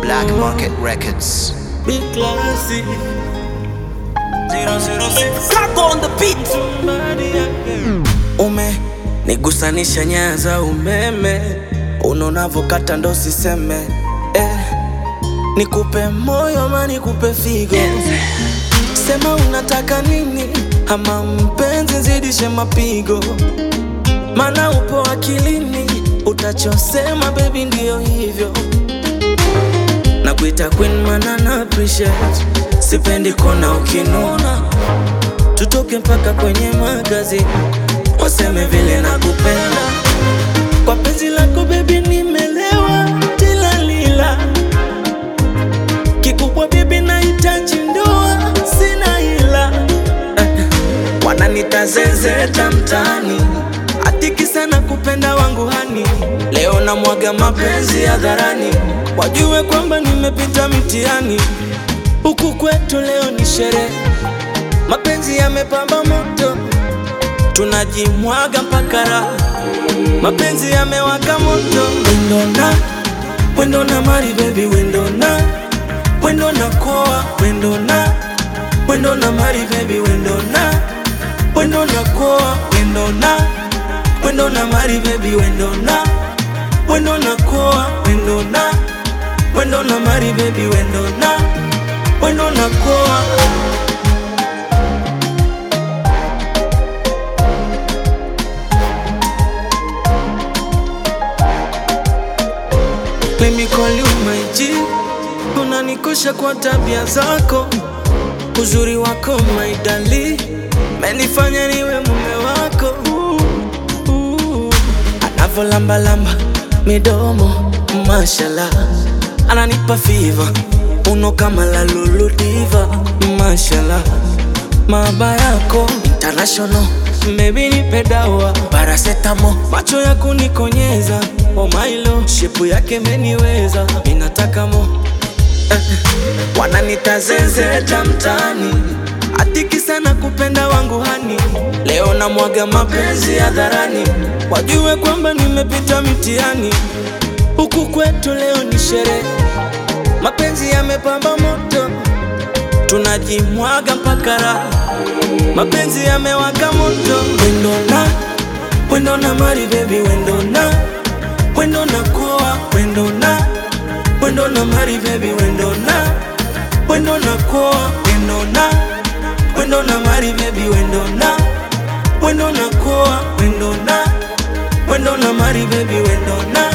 Black Market Records. Big classy. 006 Crack on the beat. Ume nigusanisha nyaya za umeme, unonavokata ndo siseme eh. Nikupe moyo ama nikupe figo, sema unataka nini, ama mpenzi zidishe mapigo, mana upo akilini, utachosema baby ndio hivyo na kuita queen mana na appreciate sipendi kona ukinuna tutoke mpaka kwenye magazini waseme vile na kupenda kwa penzi lako bebi nimelewa tilalila kikubwa bebi nahitaji ndoa sina hila eh, wananita zezeta mtaani atiki sana kupenda wangu hani leo na mwaga mapenzi hadharani wajue kwamba nimepita mtihani huku kwetu leo ni sherehe mapenzi yamepamba moto tunajimwaga mpaka raha mapenzi yamewaka moto wendona wendona mari bebi wendona wendona koa wendona wendona mari bebi wendona wendona koa wendona wendona mari bebi wendona wendona koa wendona wendona mari bebi wendona wendona koa Let me call you my G Unanikosha kwa tabia zako Uzuri wako my dali Menifanya niwe mume wako uh, uh. Anavolambalamba midomo mashallah Ananipa fiva Uno kama la lulu diva Mashallah Maaba yako international Maybe nipe dawa Paracetamol Macho ya kunikonyeza Oh my lord Shepu yake meniweza Minataka mo eh, Wananita zezeta mtaani Atiki sana kupenda wangu hani Leo na mwaga mapenzi hadharani Wajue kwamba nimepita mtihani Huku kwetu leo ni sherehe Mapenzi yamepamba moto Tunajimwaga mpaka raha Mapenzi yamewaka moto Wendona Wendona mari baby wendona Wendona koa Wendona Wendona mari baby wendona Wendona koa Wendona Wendona mari baby wendona Wendona koa Wendona Wendona mari baby wendona